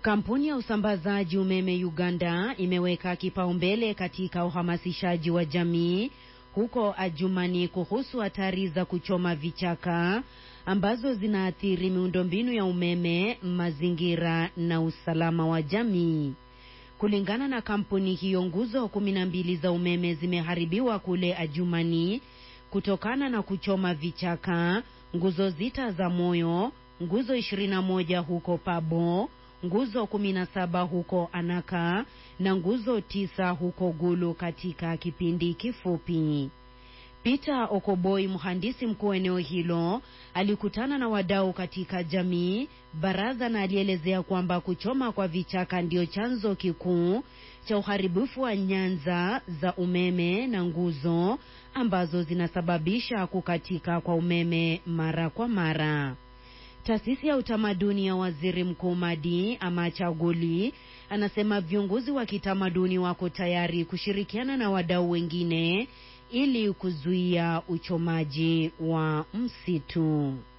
Kampuni ya usambazaji umeme Uganda imeweka kipaumbele katika uhamasishaji wa jamii huko Adjumani kuhusu hatari za kuchoma vichaka ambazo zinaathiri miundombinu ya umeme, mazingira na usalama wa jamii. Kulingana na kampuni hiyo, nguzo kumi na mbili za umeme zimeharibiwa kule Adjumani kutokana na kuchoma vichaka, nguzo zita za Moyo, nguzo 21 huko Pabo, nguzo 17 huko Anaka na nguzo tisa huko Gulu katika kipindi kifupi. Peter Okoboi, mhandisi mkuu eneo hilo, alikutana na wadau katika jamii baraza, na alielezea kwamba kuchoma kwa vichaka ndio chanzo kikuu cha uharibifu wa nyanza za umeme na nguzo ambazo zinasababisha kukatika kwa umeme mara kwa mara. Taasisi ya utamaduni ya waziri mkuu Madi Amachaguli anasema viongozi wa kitamaduni wako tayari kushirikiana na wadau wengine ili kuzuia uchomaji wa msitu.